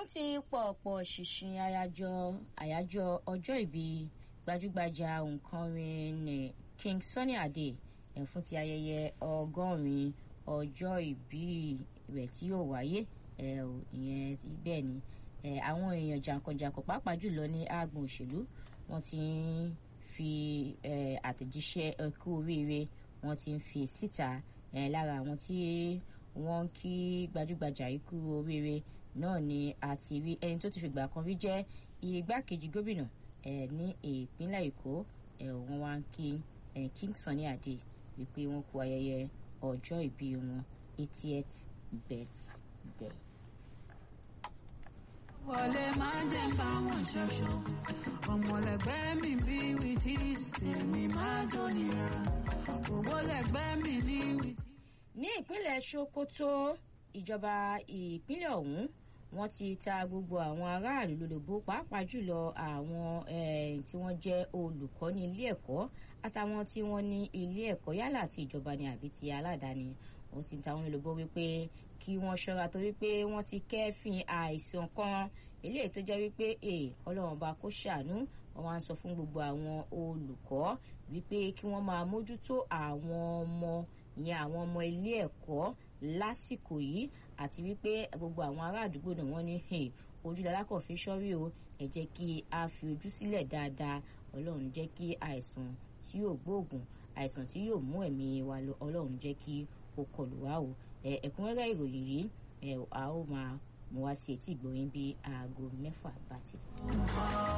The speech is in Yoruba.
ti pọ̀pọ̀ ṣìnṣìn àyájọ́ àyájọ́ ọjọ́ ìbí gbajúgbajà òǹkọrin ní King Sunny Adé ẹ̀ fún ti ayẹyẹ ọgọ́rin ọjọ́ ìbí rẹ̀ tí yóò wáyé ẹ̀ ìyẹn bẹ́ẹ̀ ni ẹ̀ àwọn èèyàn jàǹkànjàǹkàn pàápàá jùlọ ní àgbọn òṣèlú wọ́n ti ń fi ẹ̀ àtẹ̀jíṣẹ́ ẹkú oríire wọ́n ti ń fi síta ẹ̀ lára àwọn tí wọ́n ń kí gbajúgbajà ikú oríire náà ni a ti rí ẹni tó ti fìgbà kan rí jẹ́ igbákejì gómìnà ẹ̀ ní ìpínlẹ̀ Èkó ẹ̀ wọ́n wá ń kí ẹ̀ King Sunny Adé wípé wọ́n kú ayẹyẹ ọjọ́ ìbí wọn eightieth birthday. wọlé máa jẹ́ ń bá wọn ṣoṣo ọmọlẹ́gbẹ́ mi bí wìtí tèmi máa jó nira owó lẹ́gbẹ́ mi ní wìtí. ní ìpínlẹ̀ Sokoto ìjọba ìpínlẹ̀ ọ̀hún wọ́n ti ta gbogbo àwọn aráàlú lólobó pàápàá jùlọ àwọn tí wọ́n jẹ́ olùkọ́ ní ilé ẹ̀kọ́ àtàwọn tí wọ́n ní ilé ẹ̀kọ́ yálà ti ìjọba ni àbí ti aládàáni wọ́n ti ta wọn lólobó wípé kí wọ́n ṣọ́ra torí pé wọ́n ti kẹ́fìn àìsàn kan eléyìí tó jẹ́ wípé ọlọ́run bá kó ṣàánú wọ́n wá ń sọ fún gbogbo àwọn olùkọ́ wípé kí wọ́n máa mójútó àwọn ọmọ ìyẹn àwọn ọmọ ilé ẹ̀kọ́ lásìkò yìí àti wípé gbogbo àwọn ará àdúgbò náà wọ́n ní ojú lalákọ̀ fi sọ́rí o ẹ jẹ́ kí a fi ojú sílẹ̀ dáadáa ọlọ́run jẹ́ kí àìsàn tí yóò gbóògùn àìsàn tí yóò mú ẹ̀mí wa lọ ọlọ́run jẹ́ kí ó kọlù wá o ẹ̀kúnrẹ́rẹ́ ìròyìn yìí a ó máa mú wá sí etí ìgbọ̀yìn bí aago mẹ́fà bá ti lọ.